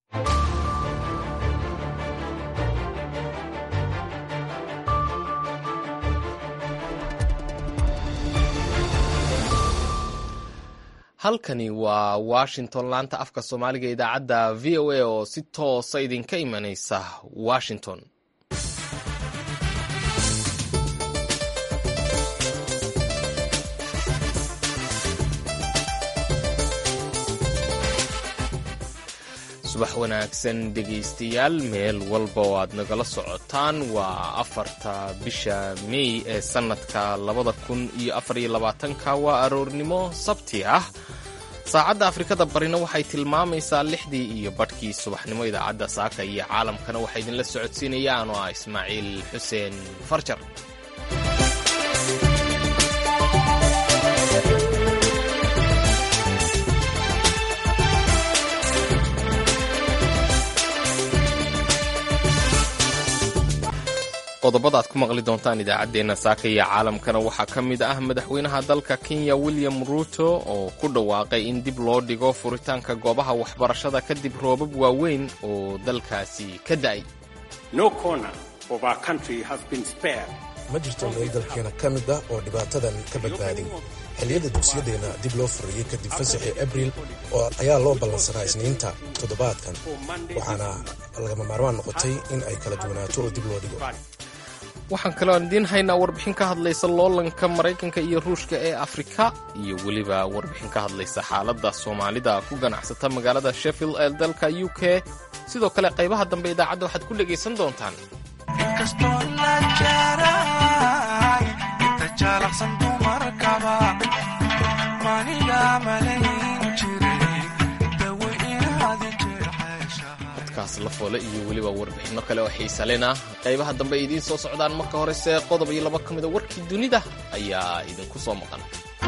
halkani waa washington laanta afka soomaaliga idaacadda v o a oo si toosa idinka imanaysa washington subax wanaagsan dhegaystayaal meel walba oo aad nagala socotaan waa afarta bisha mey ee sannadka labada kun iyo afariyo labaatanka waa aroornimo sabti ah saacadda afrikada barina waxay tilmaamaysaa lixdii iyo badhkii subaxnimo idaacadda saaka iyo caalamkana waxaa idinla socodsiinayaan oo ah ismaaciil xuseen farjar qodobada aad ku maqli doontaan idaacaddeenna saaka iyo caalamkana waxaa ka mid ah madaxweynaha dalka kenya william ruuto oo ku dhawaaqay in dib loo dhigo furitaanka goobaha waxbarashada kadib roobab waaweyn oo dalkaasi ka da'ay ma jirto meel dalkeena ka mid ah oo dhibaatadan ka badbaadin xilliyada dugsiyadeenna dib loo furiyey kadib fasaxii abriil oo ayaa loo ballansanaa isniinta toddobaadkan waxaana lagama maarmaan noqotay in ay kala duwanaato oo dib loo dhigo waxaan kaloo aan idiin haynaa warbixin ka hadlaysa loolanka maraykanka iyo ruushka ee afrika iyo weliba warbixin ka hadlaysa xaaladda soomaalida ku ganacsata magaalada sheffield ee dalka u k sidoo kale qaybaha dambe idaacadda waxaad ku dhegaysan doontaan codkaas la foole iyo weliba warbixinno kale oo xiisalena qaybaha dambe ay idiin soo socdaan marka horese qodob iyo laba ka mida warkii dunida ayaa idinku soo maqan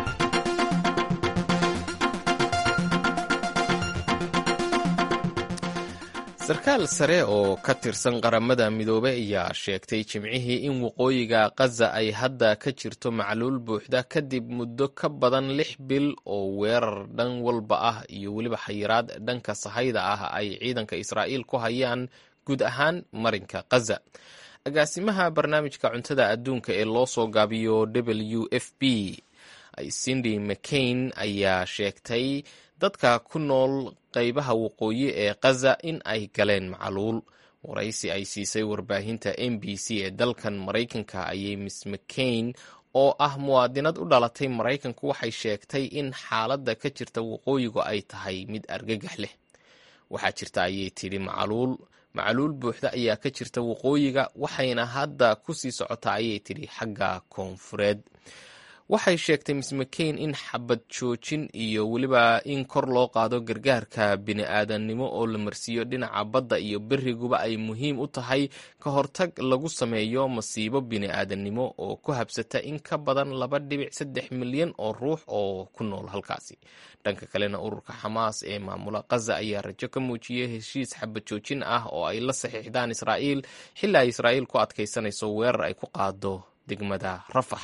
sarkaal sare oo ka tirsan qaramada midoobey ayaa sheegtay jimcihii in waqooyiga khaza ay hadda ka jirto macluul buuxda kadib muddo ka badan lix bil oo weerar dhan walba ah iyo weliba xayiraad dhanka sahayda ah ay ciidanka israa'iil ku hayaan guud ahaan marinka khaza agaasimaha barnaamijka cuntada adduunka ee loo soo gaabiyo w f b cindy mccain ayaa sheegtay dadka ku nool qaybaha waqooyi ee khaza in ay galeen macluul waraysi ay siisay warbaahinta m b c ee dalkan maraykanka ayay miss mccain oo ah muwaadinad u dhalatay maraykanku waxay sheegtay in xaaladda ka jirta waqooyigu ay tahay mid argagax leh waxaa jirta ayay tidhi macluul macluul buuxda ayaa ka jirta waqooyiga waxayna hadda ku sii socotaa ayay tidhi xagga koonfureed waxay sheegtay miss mccain in xabad joojin iyo weliba in kor loo qaado gargaarka bini-aadannimo oo la marsiiyo dhinaca badda iyo beriguba ay muhiim u tahay ka hortag lagu sameeyo masiibo bini-aadannimo oo ku habsata in ka badan laba dhibic saddex milyan oo ruux oo ku nool halkaasi dhanka kalena ururka xamaas ee maamula khaza ayaa rajo ka muujiyey heshiis xabad joojin ah oo ay la saxiixdaan israa'iil xilli ay israa'iil ku adkaysanayso weerar ay ku qaado degmada rafax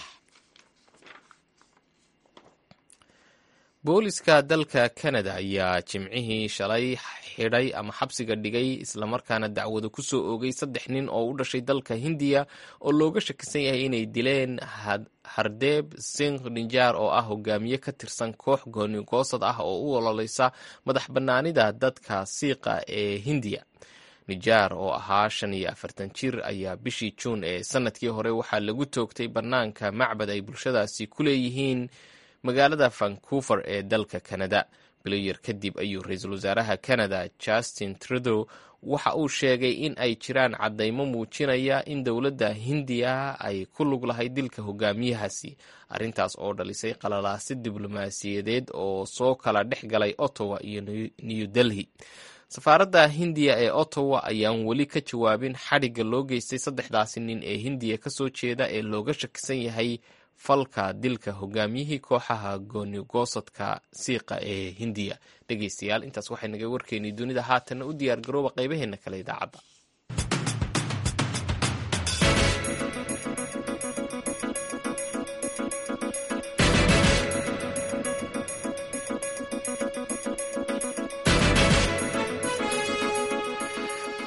booliska dalka kanada ayaa jimcihii shalay xidhay ama xabsiga dhigay islamarkaana dacwado ku soo oogay saddex nin oo u dhashay dalka hindiya oo looga shakisan yahay inay dileen hardeeb singh ninjaar oo ah hogaamiye ka tirsan koox goonigoosad ah oo u ololeysa madax bannaanida dadka siiqa ee hindiya nijaar oo ahaa shan iyo afartan jir ayaa bishii juun ee sanadkii hore waxaa lagu toogtay bannaanka macbad ay bulshadaasi ku leeyihiin magaalada vancouver ee dalka canada biloyar kadib ayuu ra-iisul wasaaraha canada justin trudeau waxa uu sheegay in ay jiraan caddaymo muujinaya in dowladda hindiya ay ku lug lahay dilka hogaamiyahaasi arrintaas oo dhalisay qalalaasi diblomaasiyadeed oo soo kala dhex galay ottawa iyo new delhi safaaradda hindiya ee ottawa ayaan weli ka jawaabin xadhigga loo geystay saddexdaasi nin ee hindiya ka soo jeeda ee looga shakisan yahay falka dilka hogaamiyihii kooxaha goonigoosadka siiqa ee hindiya dhegaystayaal intaas waxay naga warkeynay dunida haatanna u diyaar garooba qaybaheena kale idaacadda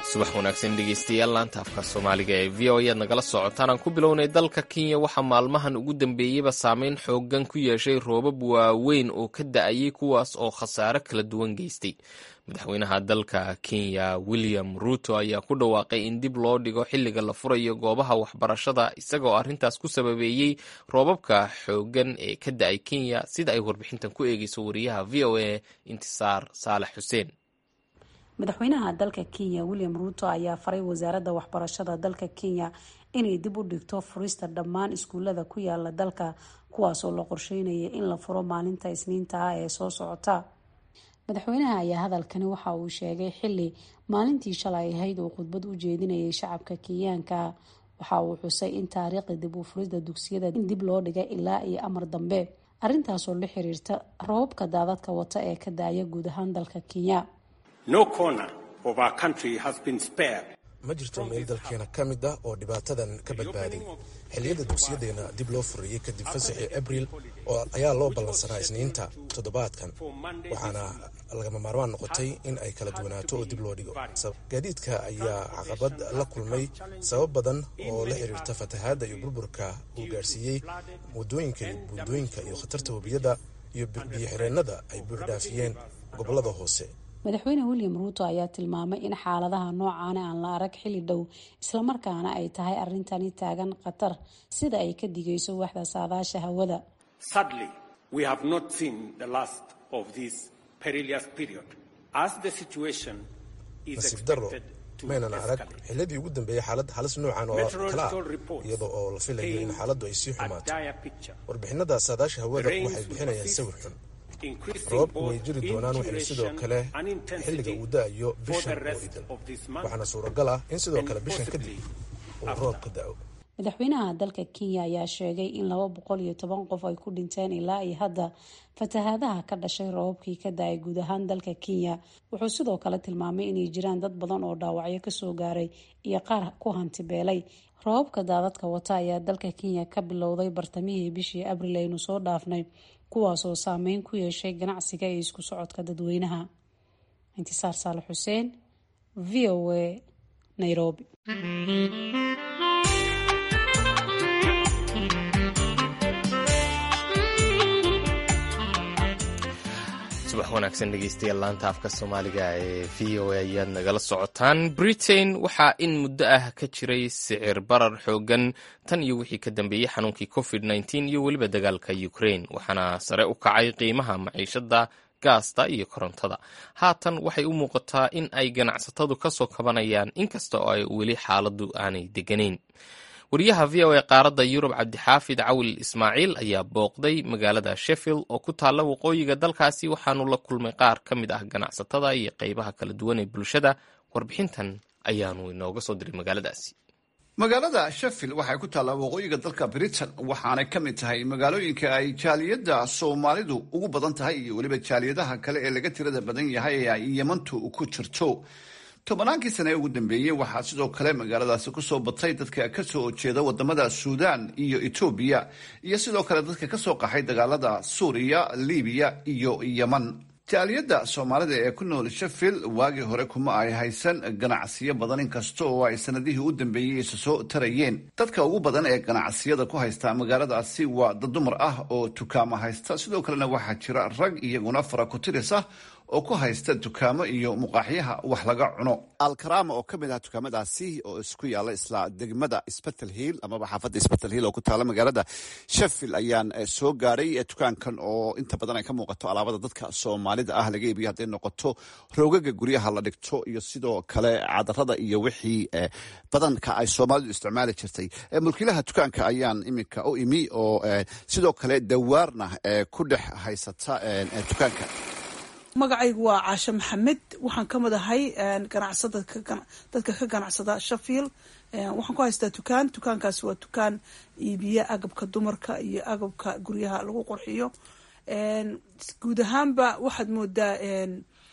subax wanaagsan dhegeystayaal laanta afka soomaaliga ee v o ayaad nagala socotaan aan ku bilownay dalka kenya waxaa maalmahan ugu dambeeyeyba saameyn xoogan ku yeeshay roobab waaweyn oo ka da-ayay kuwaas oo khasaare kala duwan geystay madaxweynaha dalka kenya william ruto ayaa ku dhawaaqay in dib loo dhigo xilliga la furayo goobaha waxbarashada isagoo arrintaas ku sababeeyey roobabka xoogan ee ka da-ay kenya sida ay warbixintan ku eegeyso wariyaha v o a intisaar saalex xuseen madaxweynaha dalka kenya william ruto ayaa faray wasaaradda waxbarashada dalka kenya inay dib u dhigto furista dhammaan iskuulada ku yaala dalka kuwaasoo la qorsheynaya in la furo maalinta isniinta ah ee soo socota madaxweynaha ayaa hadalkani waxa uu sheegay xili maalintii shalay ahayd uu khudbad u jeedinayay shacabka kenyaanka waxa uu xusay in taariikhda dib u furista dugsiyada in dib loo dhigay ilaa iyo amar dambe arrintaasoo la xiriirta roobabka daadadka wata ee ka daaya guud ahaan dalka kenya No corner of our country has been spared. ma jirto meel dalkeena ka mid ah oo dhibaatadan ka badbaaday xilliyada dugsiyadeena dib loo furiyey kadib fasaxii abriil oo ayaa loo ballansanaa isniinta toddobaadkan waxaana lagama maarmaan noqotay in ay kala duwanaato oo dib loo dhigo gaadiidka ayaa caqabad la kulmay sabab badan oo la xiriirta fatahaadda iyo burburka uu gaarsiiyey wadooyinka iyo buundooyinka iyo khatarta webiyada iyo biyo-xireennada ay buuxdhaafiyeen gobolada hoose madaxweyne william ruuto ayaa tilmaamay in xaaladaha noocaana aan la arag xilli dhow islamarkaana ay tahay arrintani taagan khatar sida ay ka digayso waxda saadaasha hawada Sadly, we have not seen the last of this perilous period. As the situation is nasiib daro expected to maynan arag escalate, xilladii ugu dambeeyay xaalad halis noocan oo kala ah iyadoo oo la filayo in xaaladdu ay sii a xumaato dire picture. warbixinada saadaasha hawada Rains waxay will bixinayaan persist, sawir xun increasing roobku way both jiri doonaan in waxayna sidoo duration kale and xilliga intensity uu da-ayo for bishan the oo rest idil of this month waxaana suuragal ah in sidoo and kale bishan possibly kadib uu after. roob ka da-o madaxweynaha dalka kenya ayaa sheegay in laba boqol iyo toban qof ay ku dhinteen ilaa iyo hadda fatahaadaha ka dhashay roobabkii ka da-ay guud ahaan dalka kenya wuxuu sidoo kale tilmaamay inay jiraan dad badan oo dhaawacyo kasoo gaaray iyo qaar ku hantibeelay roobabka daadadka wata ayaa dalka kenya ka bilowday bartamihii bishii abril aynu soo dhaafnay kuwaasoo saameyn ku yeeshay ganacsiga iyo isku socodka dadweynaha intisaar saale xuseen v o a nairobi subax wanaagsan dhegeystayaal laanta afka soomaaliga ee v o a ayaad nagala socotaan britain waxaa in muddo ah ka jiray sicir barar xoogan tan iyo wixii ka dambeeyey xanuunkii covid nteen iyo weliba dagaalka ukraine waxaana sare u kacay qiimaha maciishada gaasta iyo korontada haatan waxay u muuqataa in ay ganacsatadu ka soo kabanayaan inkasta oo ay weli xaaladu aanay deganayn wariyaha v o a qaaradda yurub cabdixaafid cawil ismaaciil ayaa booqday magaalada sheffield oo ku taalla waqooyiga dalkaasi waxaanu la kulmay qaar ka mid ah ganacsatada iyo qeybaha kala duwan ee bulshada warbixintan ayaanu inooga soo diray magaaladaasi magaalada sheffield waxay ku taallaa waqooyiga dalka britain waxaanay ka mid tahay magaalooyinka ay jaaliyadda soomaalidu ugu badan tahay iyo weliba jaaliyadaha kale ee laga tirada badan yahay ee ay yemantu ku jirto tobannaankii sane ee ugu dambeeyey waxaa sidoo kale magaaladaasi kusoo batay dadka ka soo jeeda wadamada suudaan iyo etoobiya iyo sidoo kale dadka ka soo qaxay dagaalada suuriya libiya iyo yeman jaaliyadda soomaalida ee ku nool sheffield waagii hore kuma ay haysan ganacsiyo badan inkasta oo ay sanadihii u dambeeyey isa soo tarayeen dadka ugu badan ee ganacsiyada ku haysta magaaladaasi waa dad dumar ah oo dukaamo haysta sidoo kalena waxaa jira rag iyaguna faraku-tiris ah oo ku haysta dukaamo iyo muqaaxyaha wax laga cuno alkarama oo ka mid ah dukaamadaasi oo isku yaalla isla degmada sbetel hill amaba xaafadda sbetel hill oo ku taalla magaalada sheffield ayaan soo gaaray dukaankan oo inta badan ay ka muuqato alaabada dadka soomaalida ah laga iibiyo hadday noqoto roogaga guryaha la dhigto iyo sidoo kale cadarada iyo wixii badanka ay soomaalidu isticmaali jirtay mulkiilaha dukaanka ayaan iminka u imi oo sidoo kale dawaarna ku dhex haysata dukaanka magacaygu waa caashe maxamed waxaan ka mid ahay ganacsada dadka ka ganacsada sheffield waxaan ku haystaa dukaan dukaankaasi waa dukaan iibiya agabka dumarka iyo agabka guryaha lagu qurxiyo guud ahaanba waxaad moodaa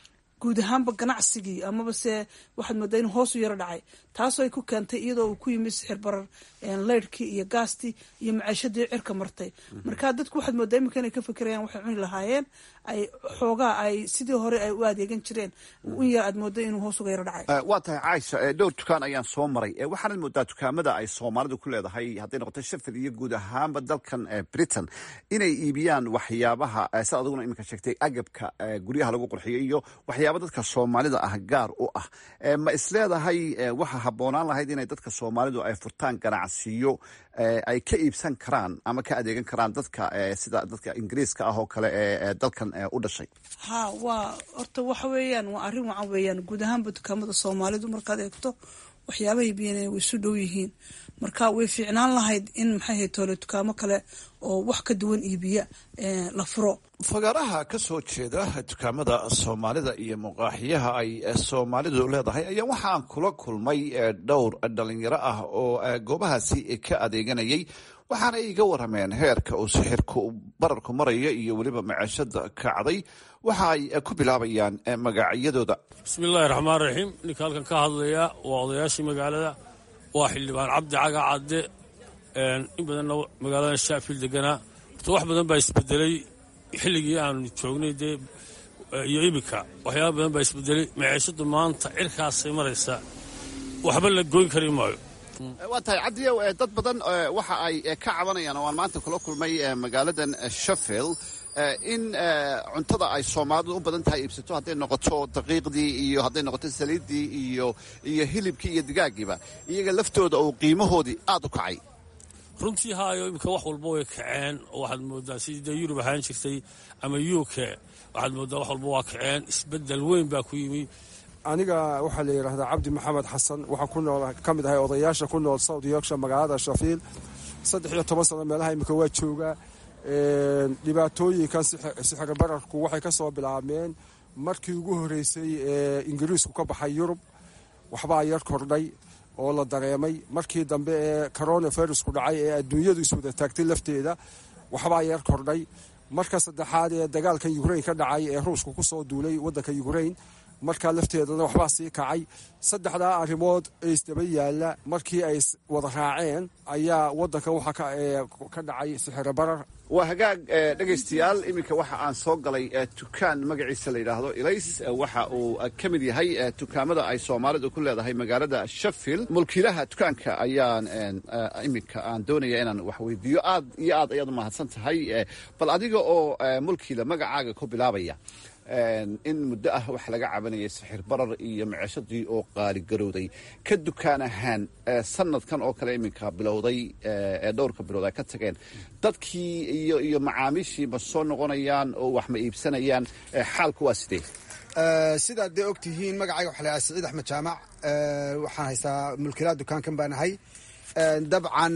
guud ahaanba ganacsigii amaba se waxaad moodaa inuu hoos u yaro dhacay taasoo ay ku keentay iyadoo uu ku yimid sixir barar leyrhkii iyo gaastii iyo maciishadii cirka martay marka dadku waxaad moodaa iminka inay ka fekerayaan waxay cuni lahaayeen ay xoogaa ay sidii hore ay u adeegan jireen in yar aad mooda inuu hoos uga yaro dhacay waa tahay caaisha dhowr dukaan ayaan soo maray waxaanad moodaa dukaamada ay soomaalidu ku leedahay hadday noqoto shafil iyo guud ahaanba dalkan britain inay iibiyaan waxyaabaha sa adiguna iminka sheegtay agabka guryaha lagu qurxiyo iyo waxyaaba dadka soomaalida ah gaar u ah ma isleedahay waxa habboonaan lahayd inay dadka soomaalidu ay furtaan ganacsiyo ay ka iibsan karaan ama ka adeegan karaan dadka sida dadka ingiriiska ah oo kale ee dalkan u dhashay ha waa horta waxa weeyaan waa arrin wacan weeyaan guud ahaanba dukaamada soomaalidu markaad eegto waxyaabahay biyan way isu dhow yihiin marka way fiicnaan lahayd in maxay ahayd toole dukaamo kale oo wax ka duwan iibiya la furo fagaaraha ka soo jeeda dukaamada soomaalida iyo muqaaxiyaha ay soomaalidu leedahay ayaa waxaan kula kulmay dhowr dhalinyaro ah oo goobahaasi ka adeeganayay waxaana iga warameen heerka uu sixirku bararku maraya iyo weliba maciishada kacday waxa ay ku bilaabayaan magacyadooda bismiillaahi raxmaan raxiim ninka halkan ka hadlaya waa odayaashii magaalada waa xildhibaan cabdi caga cadde in badanna magaalada shaafiil deganaa horta wax badan baa isbedelay xilligii aanu joognay dee iyo iminka waxyaaba badan baa isbedelay maciishadu maanta cirkaasay maraysaa waxba la goyn kari maayo waa tahay cabdiyow dad badan waxa ay ka cabanayaan oo aan maanta kula kulmay magaaladan sheffield in cuntada ay soomaalidu u badan tahay iibsato hadday noqoto daqiiqdii iyo hadday noqoto saliiddii iyo iyo hilibkii iyo digaagiiba iyaga laftooda uu qiimahoodii aada u kacay runtii haayo iminka wax walba way kaceen oo waxaad moodaa sidii dee yurub ahaan jirtay ama u k waxaad moodaa wax walba waa kaceen isbeddel weyn baa ku yimi aniga waxaa la yidhaahdaa cabdi maxamed xasan waxaan ku nool ka mid ahay odayaasha ku nool south yorkshire magaalada shafiil saddex iyo toban sano meelaha imika waa joogaa dhibaatooyinkan sixir bararku waxay ka soo bilaabmeen markii ugu horreysay ee ingiriisku ka baxay yurub waxbaa yar kordhay oo la dareemay markii dambe ee coronavirusku dhacay ee adduunyadu iswada taagtay lafteeda waxbaa yar kordhay marka saddexaad ee dagaalkan ukrain ka dhacay ee ruushku ku soo duulay waddanka ukrain markaa lafteedana waxbaa sii kacay saddexdaa arrimood ee isdaba yaalla markii ay wada raaceen ayaa waddankan waxaa ka dhacay sixiro barar waa hagaag dhegaystayaal iminka waxa aan soo galay dukaan magaciisa la yidhaahdo ilays waxa uu ka mid yahay dukaamada ay soomaalidu ku leedahay magaalada sheffield mulkiilaha dukaanka ayaan iminka aan doonaya inaan wax weydiiyo aad iyo aad ayaad umahadsan tahay bal adiga oo mulkiila magacaaga ku bilaabaya in muddo ah wax laga cabanayay sixir barar iyo maciishadii oo qaaligarowday ka dukaan ahaan sanadkan oo kale iminka bilowday ee dhowrka bilood ay ka tageen dadkii iyo iyo macaamiishii ma soo noqonayaan oo wax ma iibsanayaan xaalku waa sidee sidaad dee og tihiin magacayga waxa la yahay siciid axmed jaamac waxaan haystaa mulkiilaha dukaankan baan ahay dabcan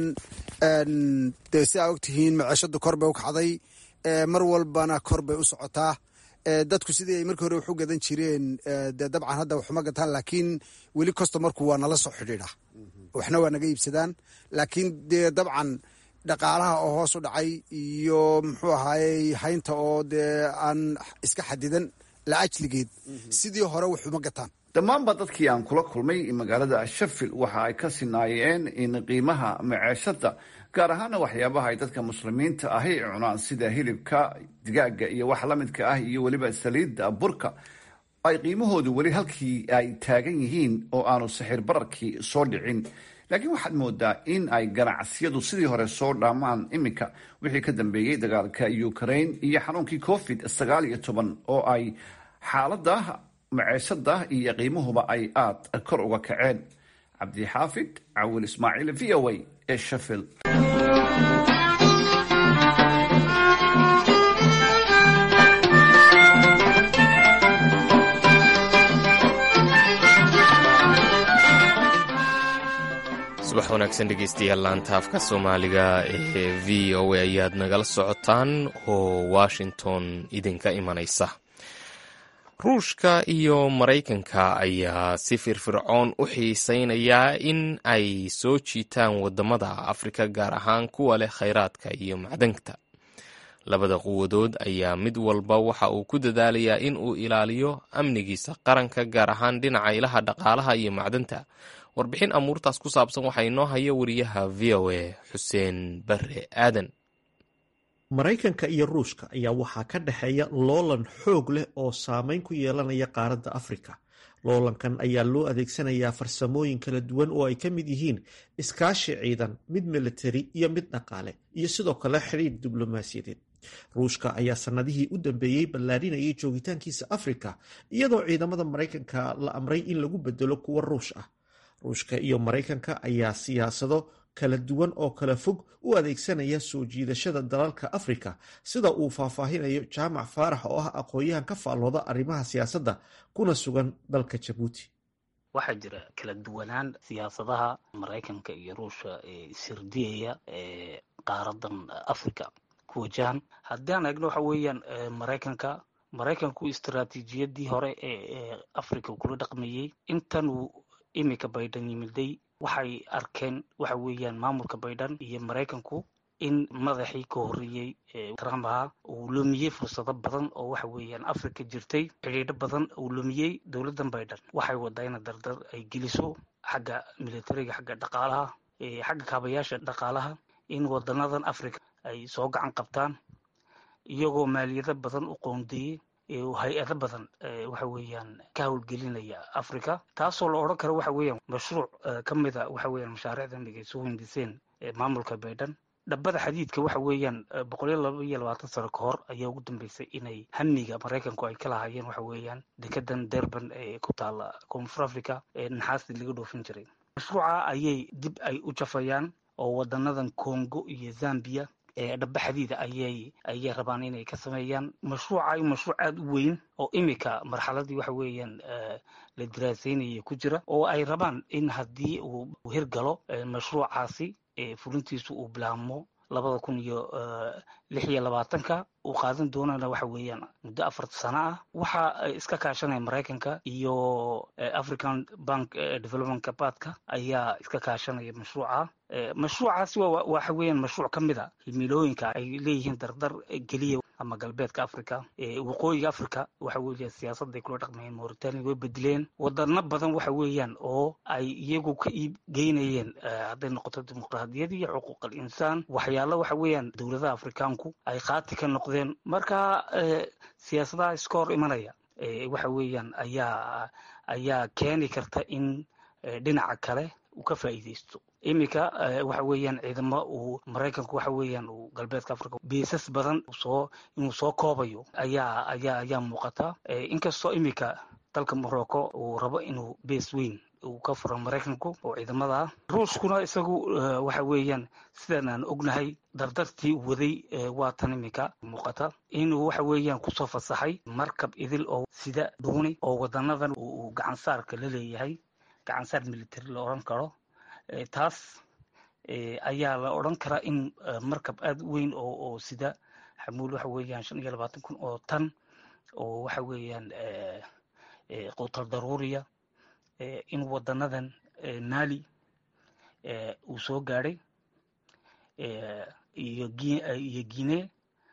dee sidaa og tihiin maciishadu kor bay u kacday mar walbana kor bay u socotaa dadku sidii ay markii hore wax u gadan jireen dee dabcan hadda waxuma gataan laakiin weli customarku waa nala soo xidhiidha waxna waa naga iibsadaan laakiin dee dabcan dhaqaalaha oo hoos u dhacay iyo muxuu ahaayey haynta oo dee aan iska xadidan la ajligeed sidii hore waxuma gataan dhammaanba dadkii aan kula kulmay magaalada sheffield waxa ay ka sinaayeen in qiimaha maceeshada gaar ahaana waxyaabaha ay dadka muslimiinta ahi cunaan sida hilibka digaaga iyo wax la midka ah iyo weliba saliidda burka ay qiimahoodu weli halkii ay taagan yihiin oo aanu sixir bararkii soo dhicin laakiin waxaad moodaa in ay ganacsiyadu sidii hore soo dhaamaan iminka wixii ka dambeeyey dagaalka ukrain iyo xanuunkii covid sagaal iyo toban oo ay xaalada maceeshada iyo qiimahuba ay aada kor uga kaceen cabdixaafid cawil ismaaciil v o a ee sheffield subax wanaagsan dhegeystayaal laantaafka soomaaliga ee v o a ayaad nagala socotaan oo washington idinka imanaysa ruushka iyo maraykanka ayaa si firfircoon u xiisaynayaa in ay soo jiitaan wadamada afrika gaar ahaan kuwa leh khayraadka iyo macdanta labada quwadood ayaa mid walba waxa uu ku dadaalayaa in uu ilaaliyo amnigiisa qaranka gaar ahaan dhinaca ilaha dhaqaalaha iyo macdanta warbixin amuurtaas ku saabsan waxaa inoo haya wariyaha v o a xuseen bare aadan maraykanka iyo ruushka ayaa waxaa ka dhexeeya loolan xoog leh oo saameyn ku yeelanaya qaaradda afrika loolankan ayaa loo adeegsanayaa farsamooyin kala duwan oo ay ka mid yihiin iskaashi ciidan mid militari iyo mid dhaqaale iyo sidoo kale xidhiir diblomaasiyadeed ruushka ayaa sannadihii u dambeeyey ballaadhinayay joogitaankiisa afrika iyadoo ciidamada maraykanka la amray in lagu bedelo kuwa ruush ah ruushka iyo maraykanka ayaa siyaasado kala duwan oo kala fog u adeegsanaya soo jiidashada dalalka afrika sida uu faahfaahinayo jaamac faarax oo ah aqoon-yahan ka faallooda arrimaha siyaasadda kuna sugan dalka jabuuti waxaa jira kala duwanaan siyaasadaha maraykanka iyo ruushka ee sirdiyaya ee qaaradan africa ku wajahan haddii aan eegno waxa weeyaan maraykanka maraykanku istaraatiijiyadii hore ee africa kula dhaqmayey intan uu imika baydhan yimiday waxay arkeen waxa weeyaan maamulka baydhan iyo maraykanku in madaxii ka horreeyey trump ahaa uu lumiyey fursado badan oo waxa weeyaan africa jirtay xidhiidho badan uu lumiyey dowladdan baydhan waxay wadaa ina dardar ay geliso xagga militariga xagga dhaqaalaha xagga kaabayaasha dhaqaalaha in wadanadan africa ay soo gacan qabtaan iyagoo maaliyado badan u qoondeeyey hay-ado badan waxa weeyaan ka howlgelinaya africa taasoo la odhan karo waxa weeyaan mashruuc ka mida waxa weeyaan mashaariicdan ay soo hindiseen maamulka baydhan dhabbada xadiidka waxa weeyaan boqoliyo laba iyo labaatan sano ka hor ayaa ugu dambeysay inay hamiga maraykanku ay ka lahaayeen waxa weeyaan dekedan durban ee ku taala koonfur africa ee naxaastii laga dhoofin jiray mashruuca ayay dib ay u jafayaan oo wadanadan congo iyo zambia dhaba xadiida ayay ayay rabaan inay ka sameeyaan mashruuca mashruuc aada u weyn oo imika marxaladii waxa weeyaan la diraaseynaya ku jira oo ay rabaan in haddii uu hirgalo mashruucaasi fulintiisu uu bilaabmo labada kun iyo lix iyo labaatanka uu qaadan doonana waxa weeyaan muddo afar sano ah waxa iska kaashanaya maraykanka iyo african bank development kabaadka ayaa iska kaashanaya mashruuca mashruucaasi waxa weeyaan mashruuc ka mid a himilooyinka ay leeyihiin dardar geliya ama galbeedka africa waqooyiga africa waxa weeya siyaasadday kula dhaqmayeen mauritania way bedeleen wadano badan waxa weeyaan oo ay iyagu ka iib geynayeen hadday noqoto dimuqraadiyad iyo xuquuqal insaan waxyaalo waxa weeyaan dowladaha afrikaanku ay qaati ka noqdeen marka siyaasadaha iska hor imanaya waxa weeyaan ayaa ayaa keeni karta in dhinaca kale uu ka faa'iidaysto iminka waxa weeyaan ciidamo uu maraykanku waxa weeyaan uu galbeedka africa beesas badan soo inuu soo koobayo ayaa ayaa ayaa muuqata inkastoo iminka dalka morocco uu rabo inuu bees weyn uu ka furo maraykanku oo ciidamada ah ruushkuna isagu waxa weeyaan sidaan aan ognahay dardartii uu waday waa tan iminka muuqata inuu waxa weeyaan kusoo fasaxay markab idil oo sida dhuuni oo wadanadan uu gacansaarka la leeyahay gacansaar military la odhan karo taas ayaa la odran karaa in markab aada u weyn oo oo sida xamuul waxa weeyaan shan iyo labaatan kun oo tan oo waxa weeyaan qutar daruuriya in wadanadan mali uu soo gaadhay iyo iyo guinea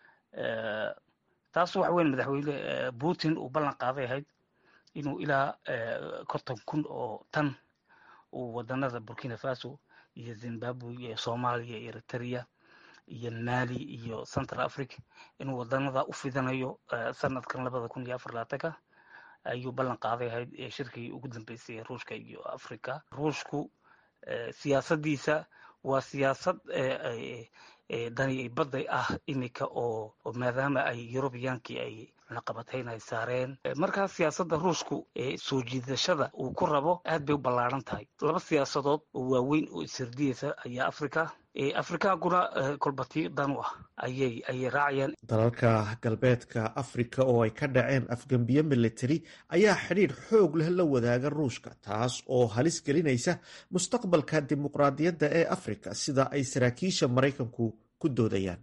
taas waxa weyan madaxweyne putin uu ballan qaaday ahayd inuu ilaa konton kun oo tan uu wadanada burkina faso iyo zimbabwe iyo soomaaliya iyo eritrea iyo mali iyo central africa inuu wadanada u fidanayo sanadkan labada kun iyo afar labaatanka ayuu ballan qaaday ahayd shirkii ugu dambeysay ruushka iyo africa ruushku siyaasadiisa waa siyaasad dani badday ah imika oo maadaama ay eurubiyaankii ay cunaqabatayn ay saareen markaa siyaasadda ruushku soo jiidashada uu ku rabo aad bay u ballaaran tahay laba siyaasadood oo waaweyn oo isirdiyeysa ayaa africa afrikaankuna kolbati dan u ah ayay ayay raacayaan dalalka galbeedka afrika oo ay ka dhaceen afgembiye militari ayaa xidhiidh xoog leh la wadaaga ruushka taas oo halis gelinaysa mustaqbalka dimuqraadiyadda ee afrika sida ay saraakiisha maraykanku ku doodayaan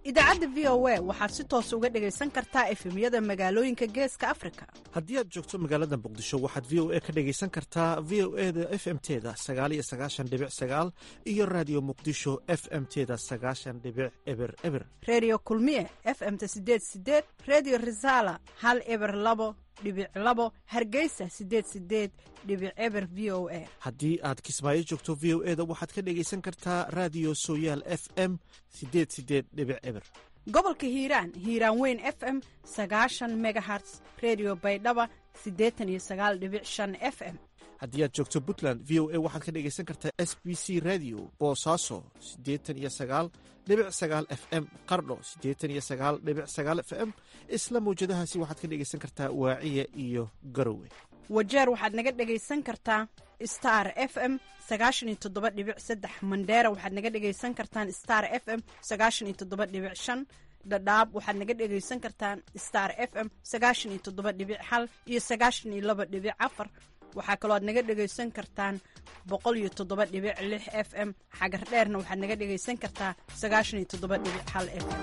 idaacadda v o a waxaad si toos uga dhegaysan kartaa efemyada magaalooyinka geeska afrika haddii aad joogto magaalada muqdisho waxaad v o a ka dhegaysan kartaa v o e da f m teda sagaaliyo sagaashan dhibic sagaal iyo raadiyo muqdisho f m teda sagaashan dhibic eber eber reediyo kulmiye f m ta sideed sideed reediyo risaala hal eber labo dhibic labo hargeysa sideed sideed dhibic eber v o a haddii aad kismaayo joogto v o e da waxaad ka dhegaysan kartaa raadiyo sooyaal f m sideed sideed dhibic eber gobolka hiiraan hiiraan weyn f m sagaashan megaherts redio baydhaba siddeetan iyo sagaal dhibic shan f m haddii aad joogto puntland v o a waxaad ka dhegaysan kartaa s b c radio boosaaso siddeetan iyo sagaal dhibic sagaal f m qardho siddeetan iyo sagaal dhibic sagaal f m isla mawjadahaasi waxaad ka dhegaysan kartaa waaciya iyo garowe wajeer waxaad naga dhegaysan kartaa star f m sagaashan iyo toddoba dhibic saddex mandheera waxaad naga dhegaysan kartaan star f m sagaashan iyo toddoba dhibic shan dhadhaab waxaad naga dhegaysan kartaan star f m sagaashan iyo toddoba dhibic hal iyo sagaashan iyo laba dhibic afar waxaa kaloo aad naga dhegaysan kartaan boqol iyo toddoba dhibic lix f m xagar dheerna waxaad naga dhegaysan kartaa sagaashan iyo toddoba dhibic hal f m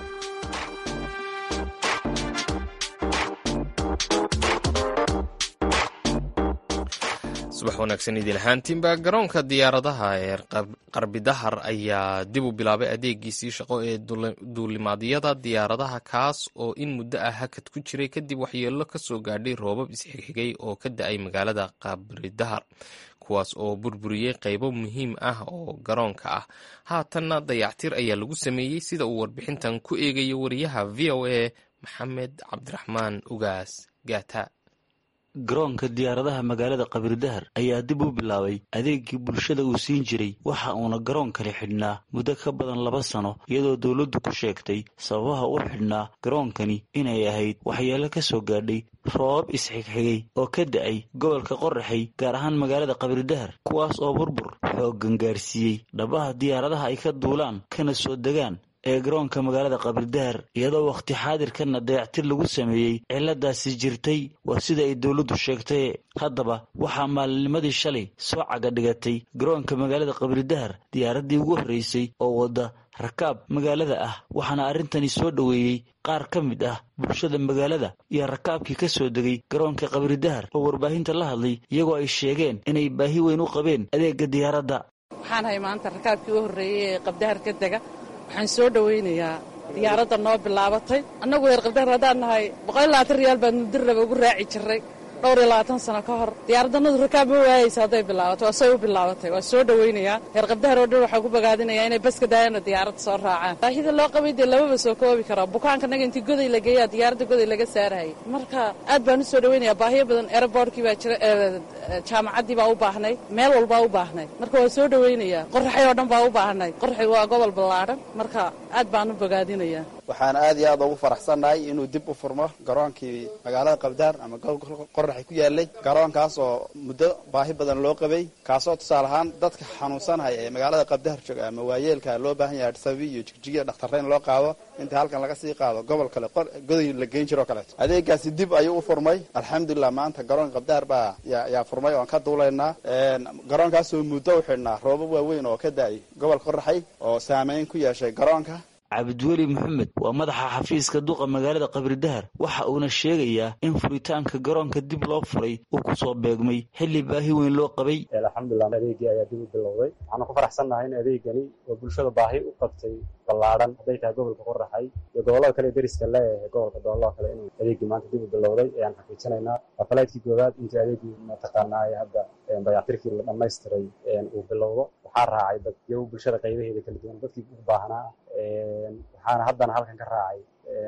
subax wanaagsan idin ahaantiinba garoonka diyaaradaha ee qarbidahar ayaa dib u bilaabay adeegiisii shaqo ee duulimaadyada diyaaradaha kaas oo in muddo ah hakad ku jiray kadib waxyeello ka soo gaadhay roobab isxigxigay oo ka da-ay magaalada qabridahar kuwaas oo burburiyey qaybo muhiim ah oo garoonka ah haatanna dayactir ayaa lagu sameeyey sida uu warbixintan ku eegayo wariyaha v o a maxamed cabdiraxmaan ugaas gaata garoonka diyaaradaha magaalada qabirdahar ayaa dib u bilaabay adeegii bulshada uu siin jiray waxa uuna garoonkani xidhnaa muddo ka badan laba sano iyadoo dowladdu ku sheegtay sababaha u xidhnaa garoonkani inay ahayd waxyeelo ka soo gaadhay roobab isxigxigay oo ka da-ay gobolka qoraxay gaar ahaan magaalada qabirdahar kuwaas oo burbur xooggan gaarsiiyey dhabaha diyaaradaha ay ka duulaan kana soo degaan ee garoonka magaalada qabirdahar iyadoo wakhti xaadirkana dayactir lagu sameeyey ciladaasi jirtay waa sida ay dowladdu sheegtay haddaba waxaa maalinnimadii shalay soo caga dhigatay garoonka magaalada qabirdahar diyaaraddii ugu horreysay oo wadda rakaab magaalada ah waxaana arrintani soo dhoweeyey qaar ka mid ah bulshada magaalada iyo rakaabkii ka soo degay garoonka qabirdahar oo warbaahinta la hadlay iyagoo ay sheegeen inay baahi weyn u qabeen adeegga diyaaradda waxaan ahay maanta rakaabkii u horreeyey ee qabdahar ka dega waxaan soo dhowaynayaa diyaaradda noo bilaabatay annagu reer qabdahar haddaan nahay boqol iyo labaatan riyaal baan mudirraba ugu raaci jirray dhowr iyo labaatan sano ka hor diyaaraddanadu rakaab ma waayaysa hadday bilaabato waa say u bilaabatay waa soo dhowaynayaa reer qabdahar oo dhan waxaan ku bogaadinayaa inay baska daayana diyaaradda soo raacaan baahida loo qabay dee lamaba soo koobi karo bukaankannaga intii goday la geeyaa diyaaradda goday laga saarayay marka aad baan u soo dhowaynayaa baahiyo badan aerobortkii baa jira jaamacaddii baa u baahnay meel walbaa u baahnay marka waa soo dhowaynayaa qoraxay oo dhan baa u baahnay qoraxay waa gobol ballaadhan marka aad baan u bogaadinayaa waxaan aad iyo aad ugu faraxsannahay inuu dib u furmo garoonkii magaalada qabdaar ama gobolka qoraxay ku yaalay garoonkaas oo muddo baahi badan loo qabay kaasoo tusaale ahaan dadka xanuunsanaya ee magaalada qabdahar jooga ama waayeelka loo baahan yahay sabi iyo jigjigiya dhakhtarreyn loo qaado inta halkan laga sii qaado gobol kale goday la geyn jiro kaleeto adeegaasi dib ayuu u furmay alxamdulilah maanta garoonka qabdaar baa yaa furmay oan ka duulaynaa garoonkaasoo muddo u xidhnaa roobab waaweyn oo ka da-ay gobolka qoraxay oo saameyn ku yeeshay garoonka cabdiweli maxamed waa madaxa xafiiska duqa magaalada qabirdahar waxa uuna sheegayaa in furitaanka garoonka dib loo furay uu ku soo beegmay xilli baahi weyn loo qabay alxamdulilah adeegii ayaa dib u bilowday waxaanu ku faraxsannahay in adeegani oo bulshada baahi u qabtay ballaadhan hadday tahay gobolka qoraxay iyo gobollada kale deriska leeyahay gobolka dooloo kale inuu adeegii maanta dib u bilowday ayaan xaqiijinaynaa falaydkii goowaad intii adeegii mataqaanaa ee hadda dayactirkii la dhammaystiray uu bilowdo waxaa raacay dad iyo bulshada qaybaheeda kala duwan dadkii u baahnaa waxaana haddana halkan ka raacay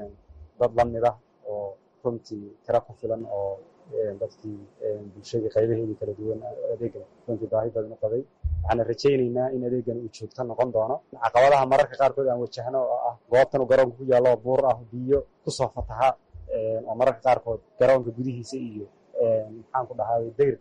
dad la mid ah oo runtii tiro ku filan oo dadkii bulshadii qaybaheedii kala duwan adeegan runtii baahi badan u qabay waxaana rajaynaynaa in adeegan uu joogto noqon doono caqabadaha mararka qaarkood aan wajahno oo ah goobtan uu garoonka ku yaallo oo buur ah biyo kusoo fataha oo mararka qaarkood garoonka gudihiisa iyo maxaan ku dhahay dayrkaba wax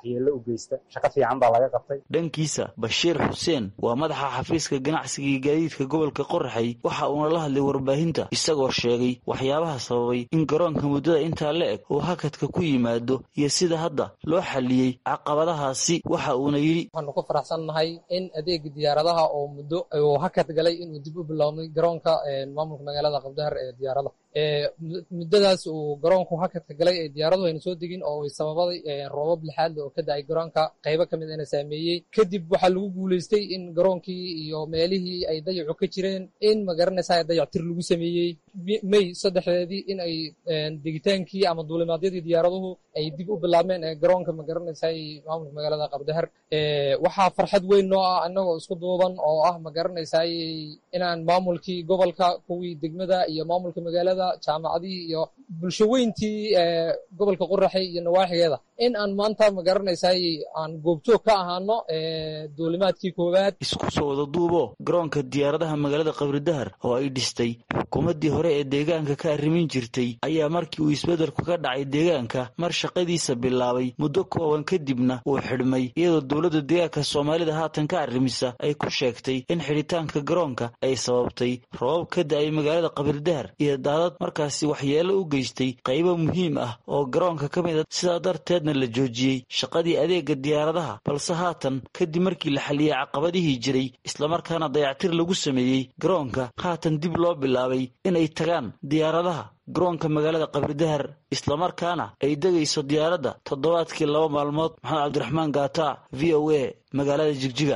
waxyeello u geysta shaqo fiican baa laga qabtay dhankiisa bashiir xuseen waa madaxa xafiiska ganacsiga iyo gaadiidka gobolka qoraxay waxa uuna la hadlay warbaahinta isagoo sheegay waxyaabaha sababay in garoonka muddada intaa la eg uu hakadka ku yimaado iyo sida hadda loo xalliyey caqabadahaasi waxa uuna yidhi waxaanu ku faraxsannahay in adeega diyaaradaha oo muddo uu hakad galay inuu dib u bilownay garoonka maamulka magaalada qabdahar ee diyaaradaha muddadaas uu garoonku hakadka galay ee diyaaraduhu ayna soo degin oo sababaday roobab lixaadle oo ka da-ay garoonka qaybo ka mid ina saameeyey kadib waxaa lagu guulaystay in garoonkii iyo meelihii ay dayacu ka jireen in magaranaysaa dayactir lagu sameeyey may saddexdeedii in ay degitaankii ama duulimaadyadii diyaaraduhu ay dib u bilaabmeen ee garoonka magaranaysaa maamulka magaalada qabdahar waxaa farxad weyn noo ah annagoo isku duuban oo ah magaranaysaa inaan maamulkii gobolka kuwii degmada iyo maamulka magaalada jaamacadihii iyo bulsho weyntii gobolka qoraxay iyo nawaaxigeeda in aan maanta magaranaysaay aan goobjoog ka ahaano duulimaadkii koowaad isku soo wada duubo garoonka diyaaradaha magaalada qabridahar oo ay dhistay xukuumaddii hore ee deegaanka ka arrimin jirtay ayaa markii uu isbeddelku ka dhacay deegaanka mar shaqadiisa bilaabay muddo kooban kadibna uu xidhmay iyadoo dowladda deegaanka soomaalida haatan ka arrimisa ay ku sheegtay in xidhitaanka garoonka ay sababtay roobab ka da-ay magaalada qabridahar iyo daadad markaasi waxyeello u geystay qaybo muhiim ah oo garoonka ka mid a sidaa darteedna la joojiyey shaqadii adeega diyaaradaha balse haatan kadib markii la xalliyey caqabadihii jiray islamarkaana dayactir lagu sameeyey garoonka haatan dib loo bilaabay inay tagaan diyaaradaha garoonka magaalada qabridahar islamarkaana ay degayso diyaaradda toddobaadkii laba maalmood maxamed cabdiraxmaan gaata v o a magaalada jigjiga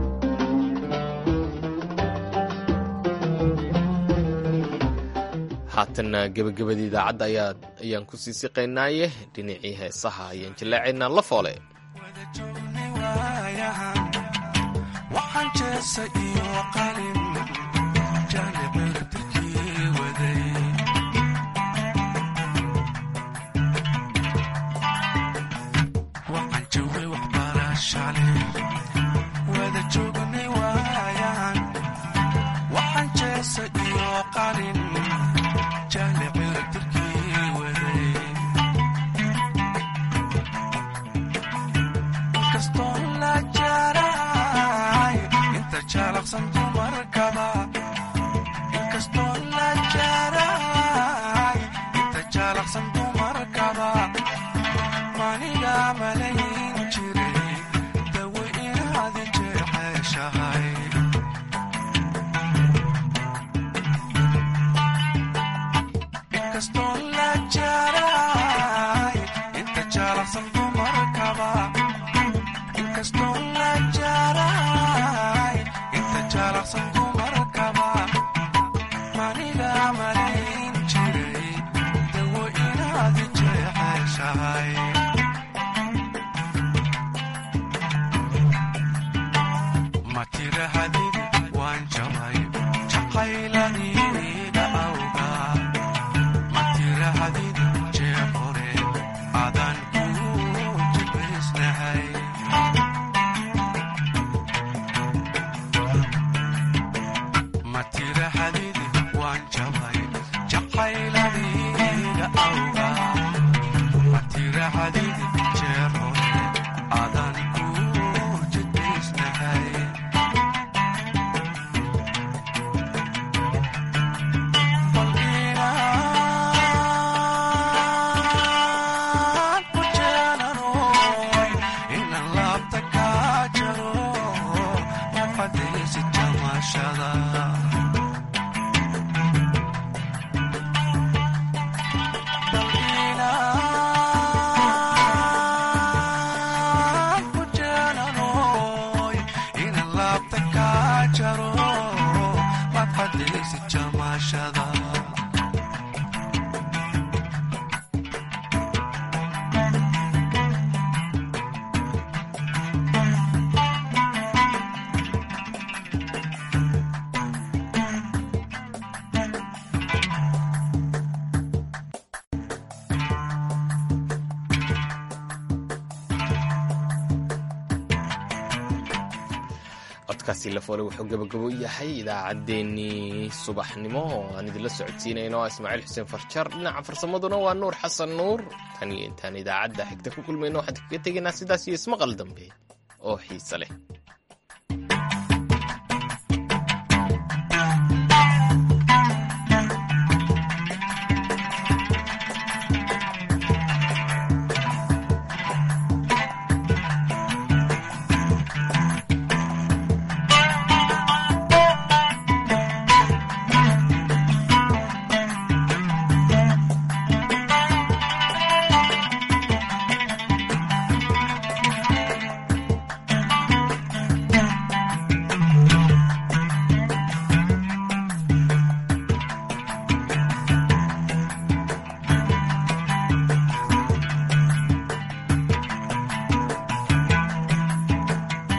haatanna gebagabadii idaacadda ayaa ayaan ku sii siqaynaaye dhinacii heesaha ayaan jallaacaynaa la foole codkaasi lafoole wuxuu gabagabo yahay idaacaddeenii subaxnimo oo aan idinla socodsiinayno ismaaciil xuseen farjar dhinaca farsamaduna waa nuur xasan nuur tan iyo intaan idaacadda xigta ku kulmayno waxaan kaga tegaynaa sidaas iyo ismaqal dambe oo xiise leh